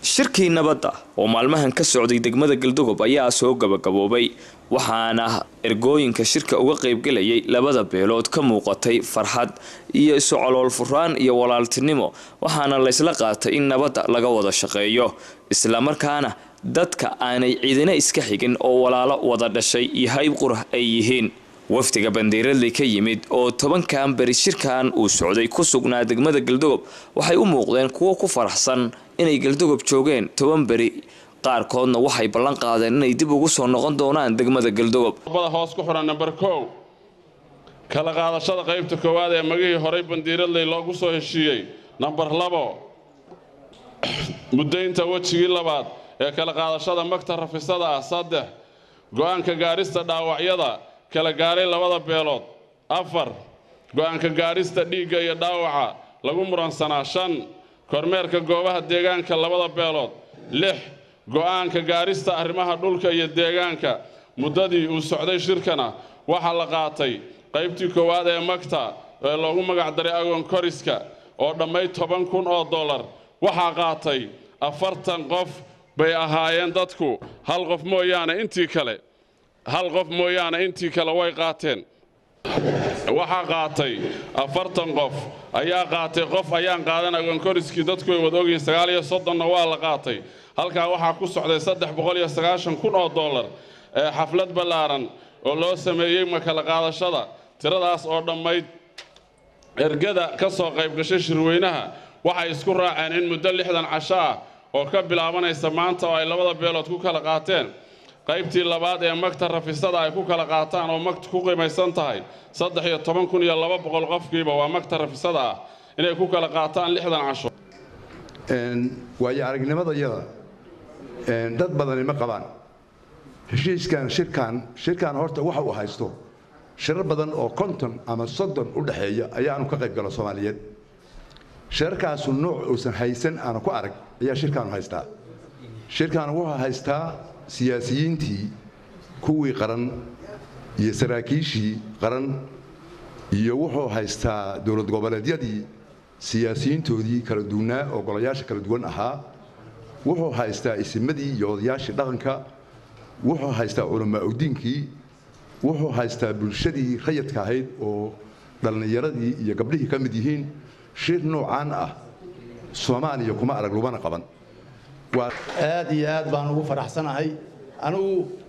shirkii nabadda oo maalmahan ka socday degmada galdogob ayaa soo gabagaboobay waxaana ergooyinka shirka uga qaybgelayay labada beelood ka muuqatay farxad iyo isu calool furaan iyo walaaltinimo waxaana laysla qaatay in nabadda laga wada shaqeeyo islamarkaana dadka aanay ciidina iska xigin oo walaalo wada dhashay iyo hayb qurah ay yihiin wafdiga bandiiradley ka yimid oo tobankan beri shirkan uu socday ku sugnaa degmada galdogob waxay u muuqdeen kuwo ku faraxsan inay galdogob joogeen toban beri qaarkoodna waxay ballan qaadeen inay dib ugu soo noqon doonaan degmada galdogob bada hoos ku xiran namber kow kala qaadashada qaybta koowaad ee magihii horay bandiiradley loogu soo heshiiyey namber labo muddaynta wejigii labaad ee kala qaadashada magta rafisada ah saddex go-aanka gaarista dhaawacyada kala gaaray labada beelood afar go-aanka gaarista dhiigga iyo dhaawaca lagu muransanaa shan kormeerka goobaha deegaanka labada beelood lix go-aanka gaarista arrimaha dhulka iyo deegaanka muddadii uu socday shirkana waxaa la qaatay qaybtii koowaad ee magta ee loogu magacdaray agoon koriska oo dhammayd toban kun oo dollar waxaa qaatay afartan qof bay ahaayeen dadku hal qof mooyaane intii kale hal qof mooyaane intii kale way qaateen waxaa qaatay afartan qof ayaa qaatay qof ayaan qaadan agonkoriskii dadku way wada ogyihiin sagaal iyo soddonna waa la qaatay halkaa waxaa ku socday saddex boqol iyo sagaashan kun oo dollar ee xaflad ballaaran oo loo sameeyey makala qaadashada tiradaas oo dhammayd ergada ka soo qaybgashay shirweynaha waxay isku raaceen in muddo lixdan casho ah oo ka bilaabanaysa maanta oo ay labada beelood ku kala qaateen qaybtii labaad ee magta rafisada ay ku kala qaataan oo magta ku qiimaysan tahay saddex iyo toban kun iyo laba boqol qofkiiba waa magta rafisada ah inay ku kala qaataan lixdan casho waayo aragnimada iyada dad badani ma qabaan heshiiskan shirkan shirkan horta waxa uu haysto shirar badan oo konton ama soddon u dhexeeya ayaanu ka qayb galo soomaaliyeed shirarkaasu nooc uusan haysan aanu ku arag ayaa shirkaanu haystaa shirkan wuxuu haystaa siyaasiyiintii kuwii qaran iyo saraakiishii qaran iyo wuxuu haystaa dowlad goboleedyadii siyaasiyiintoodii kala duwanaa oo golayaasha kala duwan ahaa wuxuu haystaa isimadii iyo odayaashii dhaqanka wuxuu haystaa culamaauddiinkii wuxuu haystaa bulshadii rayadka ahayd oo dhallinyaradii iyo gabdhihii ka mid yihiin shir noocaan ah soomaaliya kuma arag lagumana qaban aad iyo aad baan ugu faraxsanahay anigu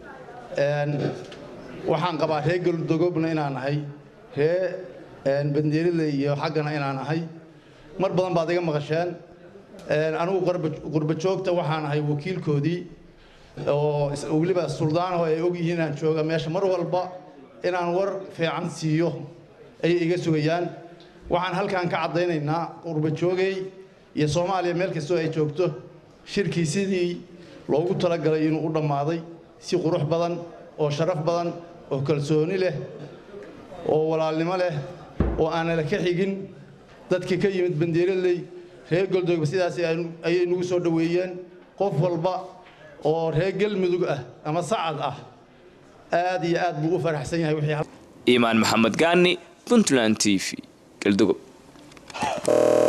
waxaan qabaa ree galudogobna inaan nahay ree bandiiradley iyo xaggana inaan nahay mar badan baad iga maqasheen anigu qurba joogta waxaan ahay wakiilkoodii oo weliba suldaanaho ay ogyihiin inaan jooga meesha mar walba inaan war fiican siiyo ayay iga sugayaan waxaan halkan ka caddaynaynaa qurba joogay iyo soomaaliya meel kastoo ay joogto shirkii sidii loogu talagalay inuu u dhammaaday si qurux badan oo sharaf badan oo kalsooni leh oo walaalnimo leh oo aanala ka xigin dadkii ka yimid bandiiradley reer goldogba sidaas ayay nagu soo dhoweeyeen qof walba oo reer galmudug ah ama sacad ah aad iyo aad buu u faraxsan yahay wixii iimaan maxamed gaani puntland t v galdogob